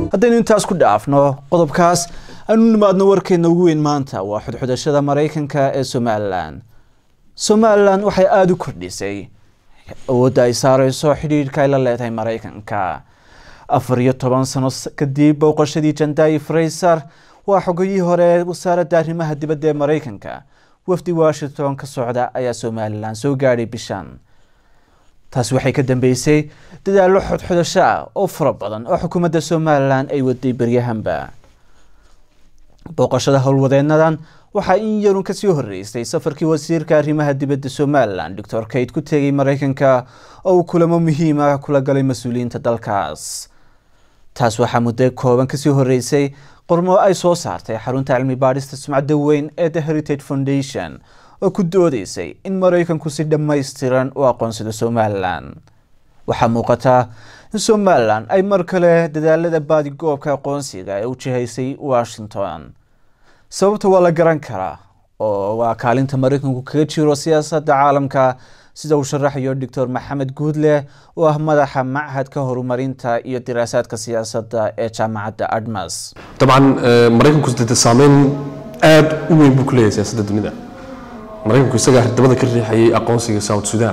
haddaynu intaas ku dhaafno qodobkaas aanu nimaadno warkeena ugu weyn maanta waa xudxudashada maraykanka ee somalilan somalilan waxay aada u kordhisay awoodda ay saareyso xidhiidhka ay la leedahay maraykanka afar iyo toban sano kadib booqashadii jandai fraser waa xogayihii hore ee wasaaradda arrimaha dibadda ee maraykanka wafdi washington ka socda ayaa somalilan soo gaadhay bishan taasi waxay ka dambeysay dadaallo xodxodasho ah oo fara badan oo xukuumadda somalilan ay waday beryahanba booqashada howlwadeenadan waxaa in yarun kasii horeysay safarkii wasiirka arrimaha dibadda somalilan doctor kate ku tegay maraykanka oo uu kulamo muhiima kula galay mas-uuliyiinta dalkaas taas waxaa muddo kooban kasii horeysay qormo ay soo saartay xarunta cilmi baadhista sumcadda weyn ee the heritage foundation oo ku doodeysay in maraykanku si dhammaystiran u aqoonsado somalilan waxaa muuqataa in somalilan ay mar kale dadaalada baadigoobka aqoonsiga ee u jihaysay washington sababta waa la garan karaa oo waa kaalinta maraykanku kaga jiro siyaasadda caalamka sida uu sharaxayo doctor maxamed guudle oo ah madaxa machadka horumarinta iyo diraasaadka siyaasadda ee jaamacadda admas dabcan maraykanku dee saameyn aada u weyn buu ku leeyahay siyaasadda dunida maraykanku isagaa dabada ka riixayay aqoonsiga south sudan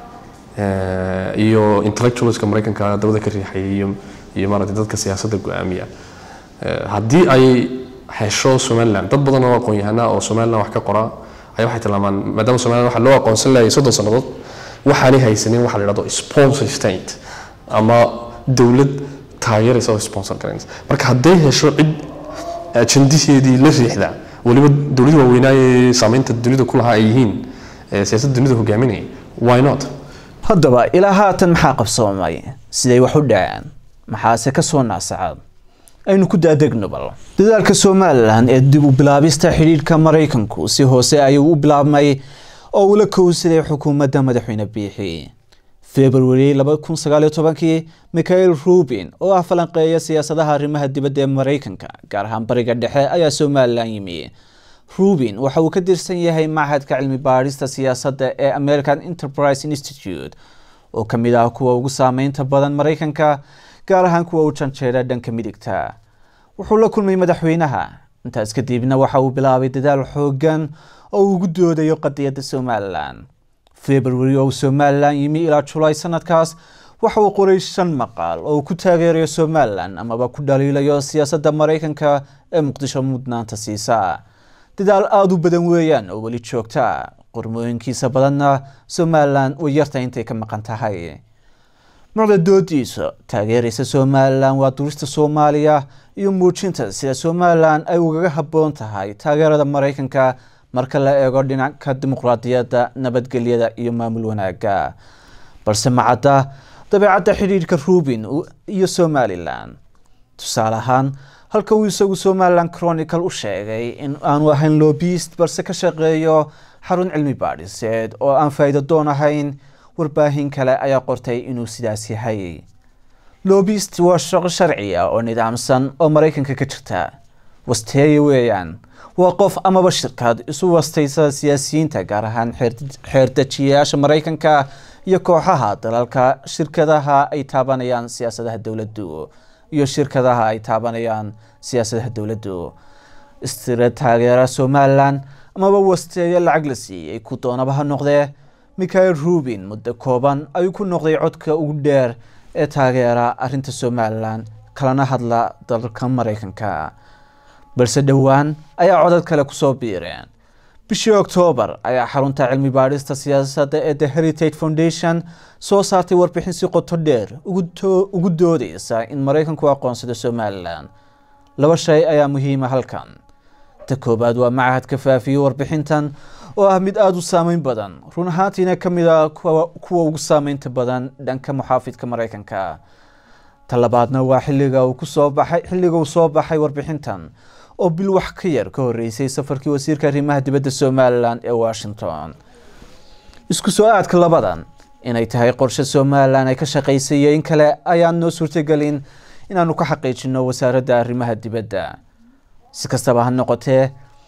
iyo intellectualska maraykanka dabada ka riixayay iyo iyo maaragtay dadka siyaasadda go-aamiya haddii ay hesho somaliland dad badan oo aqoon-yahana oo somaliland wax ka qora ayaa waxay tilmaamaan maadaama somaliland waxaa loo aqoonsan lahayay soddon sannadood waxaanay haysanin waxa la yidhahdo sponsor state ama dowlad taageeraysa oo sponsor garanaysa marka hadday hesho cid ajandiseedii la riixda weliba dowladii waaweynaaye saameynta dunida ku lahaa ay yihiin siyaasadda dunida hogaaminaya why not haddaba ilaa haatan maxaa qabsoomay siday wax u dhaceen maxaase kasoo naasacad aynu ku daadegno bal dadaalka somalilan ee dib u bilaabista xidhiidhka maraykanku si hoose ayuu u bilaabmay oo uu la kowsaday xukuumadda madaxweyne biixi february kii michael rubin oo ah falanqeeya siyaasadaha arrimaha dibadda ee maraykanka gaar ahaan bariga dhexe ayaa somalilan yimi rubin waxa uu ka tirsan yahay machadka cilmi baadhista siyaasadda ee american enterprise institute oo ka mid ah kuwa ugu saameynta badan maraykanka gaar ahaan kuwa u janjeera dhanka midigta wuxuu la kulmay madaxweynaha intaas kadibna waxa uu bilaabay dadaal xoogan oo uu ugu doodayo qadiyadda somalilan february oo somalilan yimi ilaa julaay sanadkaas waxa uu qoray shan maqaal oo uu ku taageerayo somalilan amaba ku dhaliilayo siyaasadda maraykanka ee muqdisho mudnaanta siisa dadaal aada u badan weeyaan oo weli joogta qormooyinkiisa badanna somalilan way yartahay intay ka maqan tahay mucda doodiisa taageeraysa somalilan waa durista soomaaliya iyo muujinta sida somalilan ay ugaga habboon tahay taageerada maraykanka marka la eego dhinacka dimuqraadiyadda nabadgelyada iyo maamul wanaaga balse macadda dabeecadda xidhiidhka rubin iyo somalilan tusaale ahaan halka uu isagu somalilan chronicle u sheegay in aanu ahayn lobist balse ka shaqeeyo xarun cilmi baadhiseed oo aan faa'iido doon ahayn warbaahin kale ayaa qortay inuu sidaas yahay lobist waa shaqo sharci ah oo nidaamsan oo maraykanka ka jirta wasteeye weeyaan waa qof amaba shirkad isu wastaysa siyaasiyiinta gaar ahaan xeerdejiyayaasha maraykanka iyo kooxaha dalalka shirkadaha ay taabanayaan siyaasadaha dowladdu iyo shirkadaha ay taabanayaan siyaasadaha dowladdu istira taageera somalilan amaba wasteeye lacag la siiyey ku doonaba ha noqdee michael rubin muddo kooban ayuu ku noqday codka ugu dheer ee taageera arinta somalilan kalana hadla dalka maraykanka balse dhowaan ayaa codad kale kusoo biireen bishii oktoobar ayaa xarunta cilmi baadhista siyaasadda ee the heritage foundation soo saartay warbixin si qoto dheer ugu doodeysa in maraykanku aqoonsado somalilan laba shay ayaa muhiima halkan ta koobaad waa machadka faafiyey warbixintan oo ah mid aada u saameyn badan run ahaantiina ka mid a kuwa ugu saameynta badan dhanka muxaafidka maraykanka ta labaadna waa xilliga uu kusoo baxay xilliga uu soo baxay warbixintan oo bil wax ka yar ka horeysay safarkii wasiirka arrimaha dibadda somalilan ee washington isku soo aadka labadan inay tahay qorshe somalilan ay ka shaqaysay iyo in kale ayaan noo suurtagelin inaanu ka xaqiijino wasaaradda arrimaha dibadda si kastaba ha noqotee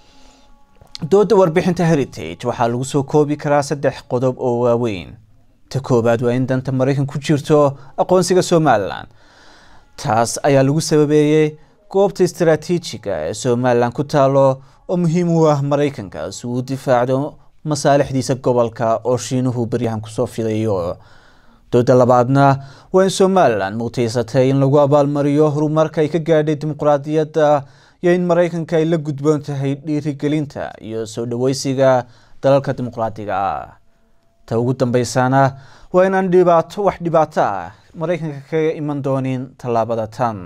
dooda warbixinta heritage waxaa lagu soo koobi karaa saddex qodob oo waaweyn ta koowaad waa in danta maraykan ku jirto aqoonsiga somalilan taas ayaa lagu sababeeyey goobta istaraatiijiga ee somalilan ku taalo oo muhiim u ah maraykanka si uu difaacdo masaalixdiisa gobolka oo shiinuhu beryahan kusoo fidayo dooda labaadna waa in somalilan muutaysatay in lagu abaalmariyo horumarka ay ka gaadhay dimuqraadiyadda iyo in maraykanka ay la gudboon tahay dhiirigelinta iyo soo dhaweysiga dalalka dimuqraadiga ah ta ugu dambeysana waa inaan dhibaato wax dhibaato ah maraykanka kaga iman doonin tallaabada tan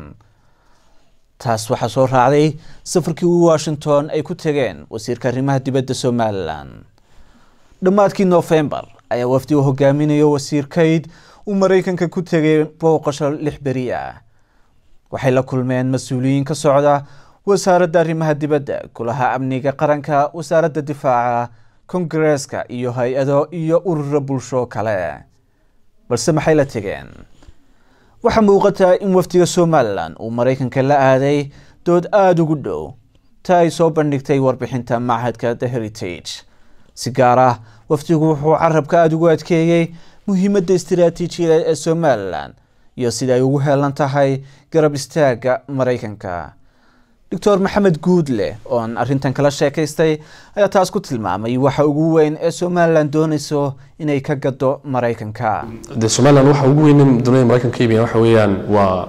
taas waxaa soo raacday safarkii u washington ay ku tageen wasiirka arrimaha dibadda somalilan dhammaadkii nofembar ayaa wafdi uu hogaaminayo wasiir kayd uu maraykanka ku tegay booqasho lix beri ah waxay la kulmeen mas-uuliyiin ka socda wasaaradda arrimaha dibadda golaha amniga qaranka wasaaradda difaaca kongareeska iyo hay-ado iyo ururo bulsho kale balse maxay la tegeen waxaa muuqataa in wafdiga somalilan uu maraykanka la aaday dood aada ugu dhow ta ay soo bandhigtay warbixinta machadka the heritage si gaar ah wafdigu wuxuu carabka aada ugu adkeeyey muhiimadda istiraatiijiyadeed ee somalilan iyo sida ay ugu heelan tahay garab istaaga maraykanka doctor maxamed guudle oon arrintan kala sheekaystay ayaa taas ku tilmaamay waxa ugu weyn ee somalilan doonayso inay ka gado maraykanka de somalilan waxa ugu weyn dunida maraykanka ka iibiyaan waxa weeyaan waa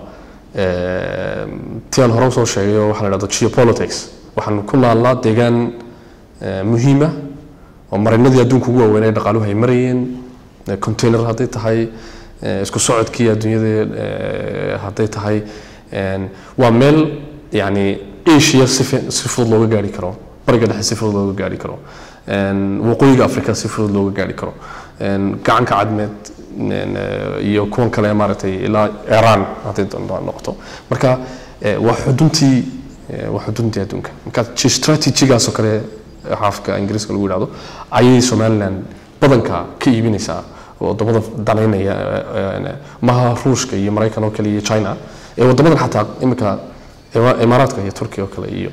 ti aan hore usoo sheegay oo waxa la dhahdo geopolitics waxaan ku naallaa deegaan muhiima oo marinadii adduunka ugu waaweyn ee dhaqaaluhu ay marayeen container hadday tahay isku socodkii adduunyada hadday tahay waa meel yani asia si si fudud looga gaari karo bariga dhexe si fudud looga gaari karo waqooyiga africa si fudud looga gaari karo gacanka cadmeed iyo kuwan kale maaragtay ilaa iran hadday noqoto marka waa xuduntii waa xuduntii adduunka marka strategigaasoo kale xaafka ingiriiska lagu yidhahdo ayay somaliland badanka ka iibinaysaa wadamada danaynaya maha ruushka iyo maraykan oo kale iyo china ee wadamadan xataa imika imaaraadka iyo turkiya oo kale iyo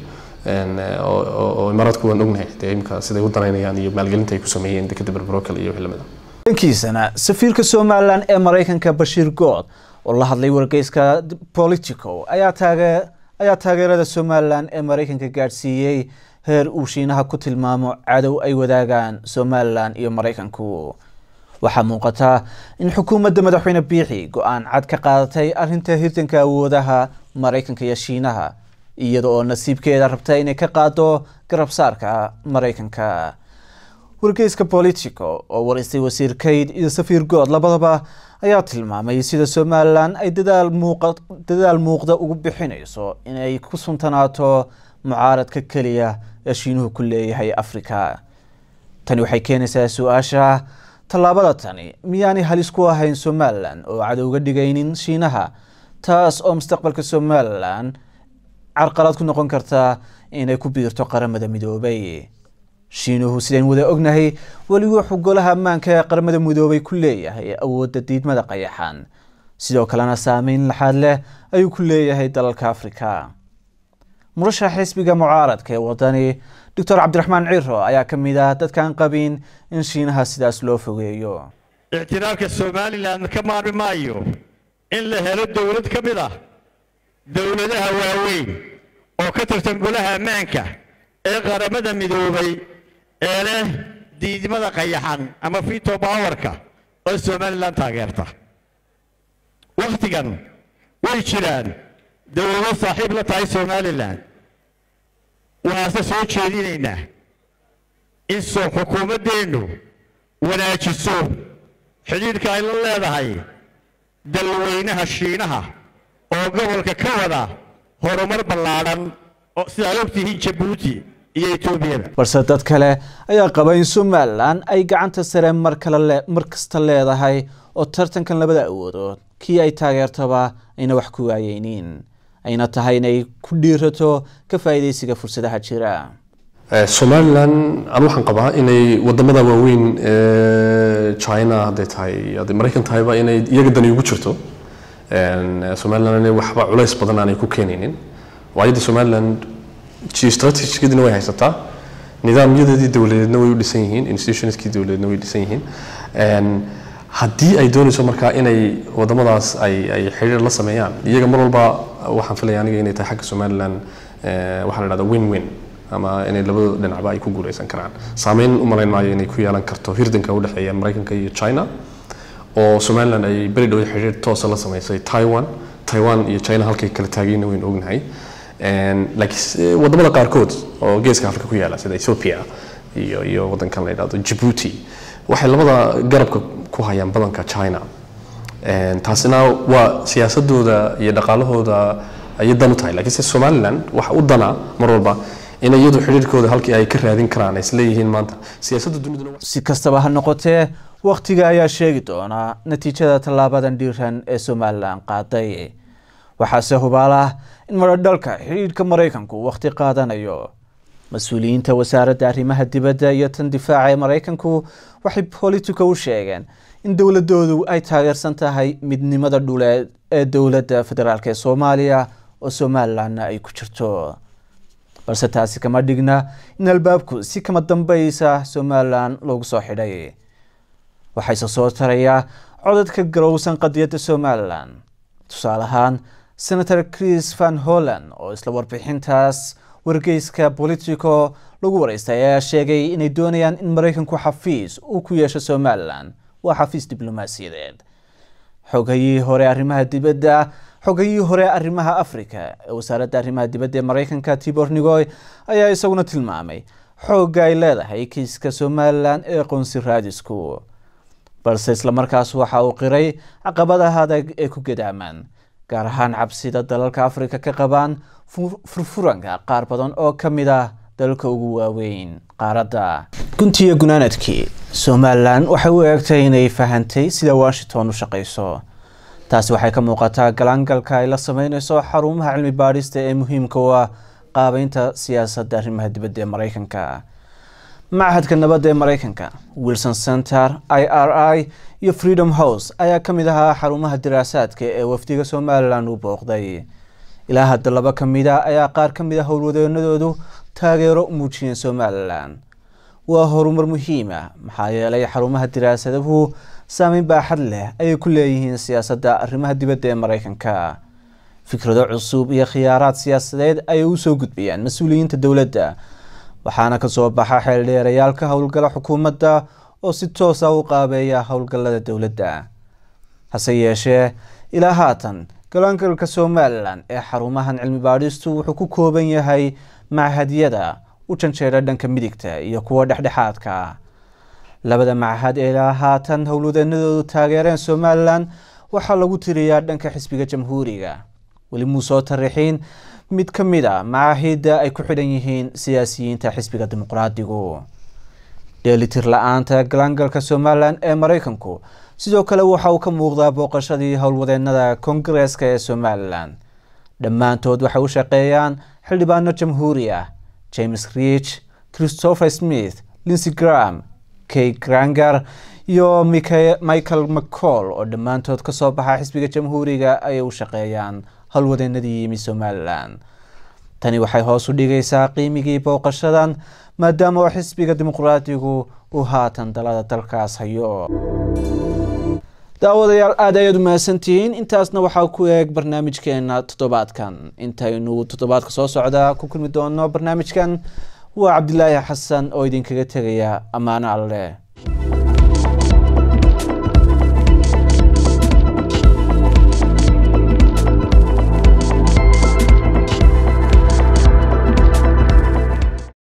oo imaaraadku waan ognahay dee imika siday u danaynayaan iyo maalgelinta ay ku sameeyeen dekada berbero kale iyo wixii lamid ah dhankiisana safiirka somalilan ee maraykanka bashiir good oo la hadlay wargeyska politico ayaa taage ayaa taageerada somalilan ee maraykanka gaadhsiiyey heer uu shiinaha ku tilmaamo cadow ay wadaagaan somalilan iyo maraykanku waxaa muuqata in xukuumadda madaxweyne biixi go-aan cad ka qaadatay arrinta hirtanka awoodaha maraykanka iyo shiinaha iyada oo nasiibkeeda rabta inay ka qaado garabsaarka maraykanka wargeyska politico oo waraystay wasiir kayd iyo safiir good labadaba ayaa tilmaamay sida somalilan ay dadaal muuqa dadaal muuqda ugu bixinayso inay ku suntanaato mucaaradka keliya ee shiinuhu ku leeyahay afrika tani waxay keenaysaa su-aasha tallaabada tani miyaanay halis ku ahayn somalilan oo cadowga dhigaynin shiinaha taas oo mustaqbalka somalilan carqalad ku noqon karta inay ku biirto qaramada midoobay shiinuhu sidayn wada ognahay weli wuxuu golaha ammaanka ee qaramada midoobay ku leeyahay awoodda diidmada qayaxan sidoo kalena saameyn laxaad leh ayuu ku leeyahay dalalka afrika murashax xisbiga mucaaradka ee wadani doctor cabdiraxmaan ciro ayaa ka mid ah dadkaan qabin in shiinaha sidaas loo fogeeyo ictiraafka somalilan ka maarmi maayo in la helo dowlad ka mid ah dowladaha waaweyn oo ka tirsan golaha ammaanka ee qaramada midoobay ee leh diidmada qayaxan ama fito powerka oo somalilan taageerta wakhtigan way jiraan dowlado saaxiib la tahay somalilan waxaase soo jeedinaynaa in soo xukuumaddeennu wanaajiso xidhiidhka ay la leedahay dalweynaha shiinaha oo gobolka ka wada horumar ballaadhan oo sidaad ogtihiin jabuuti iyo etoobiyada balse dad kale ayaa qaba in somalilan ay gacanta sare mar kale le mar kasta leedahay oo tartankan labada awoodood kii ay taageertaba ayna wax ku waayeyniin ayna tahay inay ku dhiirato ka faa'iidaysiga fursadaha jira somalilan an waxaan qabaa inay wadamada waaweyn ee china hadday tahay hadday maraykan tahayba inay iyaga dani ugu jirto somalilan inay waxba culays badan aanay ku keenaynin waayo de somalilan geostrategigeedina way haysataa nidaamyadeedii dowladeedna way u dhisan yihiin institutionskii dowladeedna way dhisan yihiin haddii ay doonayso markaa inay wadamadaas ay ay xiriir la sameeyaan iyaga mar walba waxaan filaya aniga inay tahay xagga somaliland eh, waxaa la dhahda win win ama inay labada dhinacba ay ku guuleysan karaan saameyn u malayn maayo inay ku yeelan karto hirdanka u dhexeeya maraykanka iyo china oo somaliland ay beri dhow xiriir toosa la sameysay taiwan taiwan iyo china halkay kala taagayna waynu ognahay En, laakiin s- wadamada qaarkood oo geeska afrika ku yaala sida ethiopia iyo iyo wadankan la yidhahdo djibouti waxay labada garabka ku hayaan badanka china En, taasina waa siyaasadooda iyo dhaqaalahooda ayay dan u tahay laakiin se somaliland waxa u dana mar walba in iyadu xiriirkooda halkii ay ka raadin karaan ay isleeyihiin maanta siyaasadda duniduna wa- si kastaba ha noqotee wakhtiga ayaa sheegi doonaa natiijada tallaabadan dhiiran ee somalilan qaaday waxaase hubaala in maradhalka xidhiidhka maraykanku wakhti qaadanayo mas-uuliyiinta wasaaradda arrimaha dibadda iyo tan difaaca ee maraykanku waxay politico u sheegeen in dowladoodu ay taageersan tahay midnimada dhuleed ee dowladda federaalk ee soomaaliya oo somalilanna ay ku jirto balse taasi kama dhigna in albaabku si kama dambaysa somalilan loogu soo xidhay waxayse soo tarayaa codadka garowsan qadiyadda somalilan tusaale ahaan senator chris van holland oo isla warbixintaas wargeyska politico lagu wareystay ayaa sheegay inay doonayaan in maraykanku xafiis uu ku yeesho somalilan waa xafiis diblomaasiyadeed xogayihii hore arrimaha dibadda xogayihii hore arrimaha africa ee wasaaradda arrimaha dibadda ee maraykanka tibor nigoy ayaa isaguna tilmaamay xoogga ay leedahay kiiska somalilan ee qoonsi raadisku balse islamarkaas waxa uu qiray caqabadaha adag ee ku gadaamaan gaar ahaan cabsida dalalka afrika ka qabaan fu- furfuranka qaar badan oo ka mid ah dalalka ugu waaweyn qaaradda guntiya gunaanadkii somalilan waxay u eegtay inay fahantay sida washington u shaqayso taasi waxay ka muuqataa galaangalka ay la sameyneyso xarumaha cilmi baadhista ee muhiimka u ah qaabeynta siyaasadda arrimaha dibadda ee maraykanka machadka nabadda ee maraykanka wilson center i r i iyo freedom house ayaa ka mid ahaa xarumaha diraasaadka ee wafdiga somalilan uu booqday ilaa hadda laba ka mid a ayaa qaar ka mid a howlwadeenadoodu taageero u muujiyeen somalilan waa horumar muhiim ah maxaa yeelay xarumaha diraasaduhu saameyn baaxad leh ayay ku leeyihiin siyaasadda arrimaha dibadda ee maraykanka fikrado cusub iyo khiyaaraad siyaasadeed ayay usoo gudbiyaan mas-uuliyiinta dowladda waxaana kasoo baxa xeeldheerayaalka howlgala xukuumadda oo si toosa u qaabeeya howlgallada dowladda hase yeeshee ilaa haatan galaangalka somalilan ee xarumahan cilmi baadhistu wuxuu ku kooban yahay machadyada u janjeera dhanka midigta iyo kuwa dhexdhexaadka labada machad ee ilaa haatan howlwadeenadoodu taageereen somalilan waxaa lagu tiriyaa dhanka xisbiga jamhuuriga weli muu soo tarixiin mid ka mid a macaahidda ay ku xidhan yihiin siyaasiyiinta xisbiga dimuqraadigu dheelitir la-aanta galaangalka somalilan ee maraykanku sidoo kale waxa uu ka muuqdaa booqashadii howlwadeenada kongareeska ee somalilan dhammaantood waxay u shaqeeyaan xildhibaano jamhuuri ah james rich christopher smith linsey gram kay granger iyo Mika- michael mccall oo dhammaantood kasoo baxa xisbiga jamhuuriga ayay u shaqeeyaan howlwadeenadii yimi somalilan tani waxay hoos u dhigaysaa qiimigii booqashadan maadaama oo xisbiga dimuqraadigu uu haatan dalada dalkaas hayo daawadayaal aada ayaad u mahadsantihiin intaasna waxaa ku eeg barnaamijkeena toddobaadkan intaynu toddobaadka soo socda ku kulmi doono barnaamijkan waa cabdilaahi xasan oo idinkaga tegaya ammaano alleh